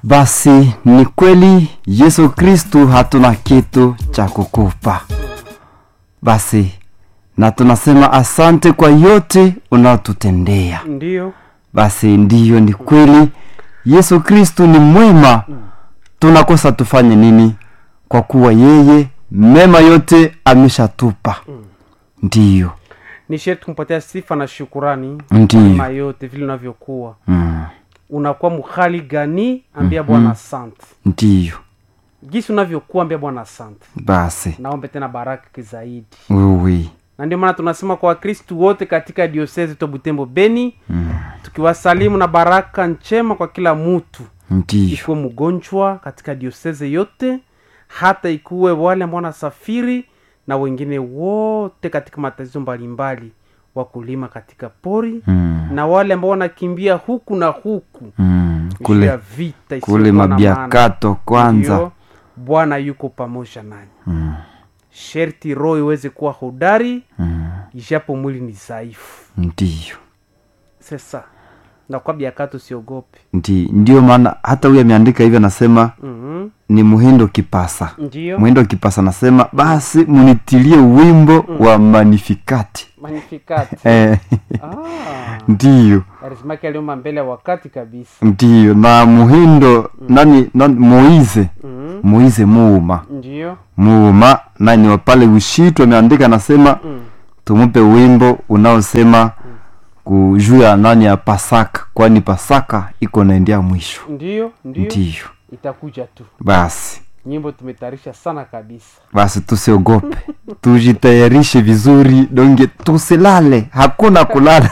basi ni kweli yesu kristu hatuna kitu cha kukupa basi na tunasema asante kwa yote unaotutendea ndiyo basi ndiyo ni kweli yesu kristu ni mwema tunakosa tufanye nini kwa kuwa yeye mema yote ameshatupa ndiyo ni sherti kumpatia sifa na shukurani Ndiyo. mema yote vile unavyokuwa mm. unakuwa mhali gani ambia bwana asante ndiyo jinsi unavyokuwa ambia bwana asante basi naombe tena baraka zaidi uwi na ndio maana tunasema kwa wakristu wote katika diosezi to butembo beni mm. tukiwasalimu na baraka njema kwa kila mutu ndiyo ikuwe mgonjwa katika dioseze yote hata ikuwe wale ambao wanasafiri na wengine wote katika matatizo mbalimbali wakulima katika pori mm. na wale ambao wanakimbia huku na huku mm. juu ya kule vita isiyokuwa kule na maana. mabiakato kwanza Ndiyo, bwana yuko pamoja nanyi mm. sherti roho iweze kuwa hodari mm. ijapo mwili ni dhaifu ndiyo sasa nakwa biakato siogope ndi ndio maana hata huyu ameandika hivyo anasema mm ni muhindo kipasa ndiyo muhindo kipasa anasema basi munitilie wimbo wa manifikati magnificat eh, ah, ndiyo karismaki aliomba mbele ya wakati kabisa ndiyo na muhindo nani, nani moize mm moize muuma ndiyo muuma nani wa pale ushitu ameandika anasema mm. tumupe wimbo unaosema juu ya nani ya pasaka kwani pasaka iko naendea mwisho ndiyo ndiyo ndiyo itakuja tu basi nyimbo tumetayarisha sana kabisa basi tusiogope tujitayarishe vizuri donge tusilale hakuna kulala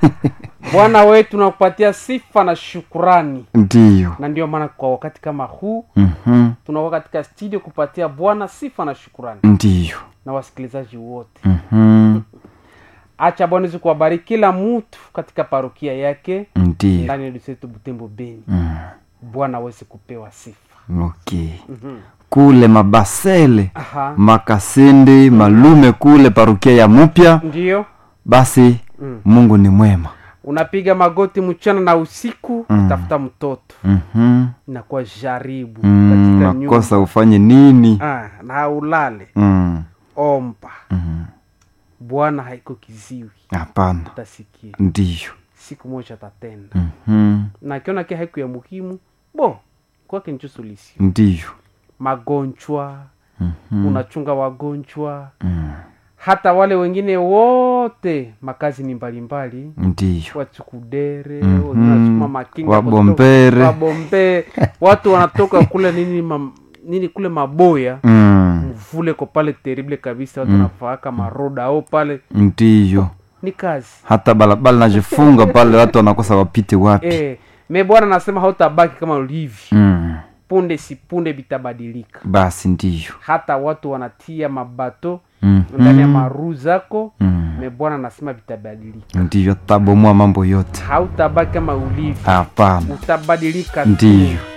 bwana wetu tunakupatia sifa na shukurani ndiyo na ndio maana kwa wakati kama huu Mhm. tunakuwa katika studio kupatia bwana sifa na shukurani ndiyo na wasikilizaji wote Mhm. acha bwana izi kuwabariki kila mtu katika parokia yake ndiyo ndani ya lisetu butembo beni Mm. bwana aweze kupewa sifa okay Mhm. kule mabasele aha makasende malume kule parukia ya mupya ndiyo basi Mm. mungu ni mwema unapiga magoti mchana na usiku Mm. tafuta mtoto Mhm. inakuwa jaribu Mm, katika nakosa nyumba ufanye nini ah, na ulale Mm. omba Mhm. bwana haiko kiziwi hapana utasikia ndiyo siku moja atatenda Mhm. na akiona ke haiku ya muhimu bo kwake nicho solution ndiyo magonjwa Mhm. unachunga wagonjwa Mm. hata wale wengine wote makazi ni mbalimbali ndiyo wachukudere Mhm. wengine wanasukuma makinga Wabombere. kutoka- wabombe watu wanatoka kule nini ma, nini kule maboya Mm. mvule ko pale terrible kabisa watu wanafaaka maroda au pale ndiyo ni kazi hata balabala najifunga pale watu wanakosa wapite wapi e, me bwana anasema hautabaki kama ulivyo mm. punde si punde vitabadilika basi ndiyo hata watu wanatia mabato mm. ndani ya maruu zako mm. me bwana anasema vitabadilika ndiyo tabomoa mambo yote hautabaki kama ulivyo hapana utabadilika tu. ndiyo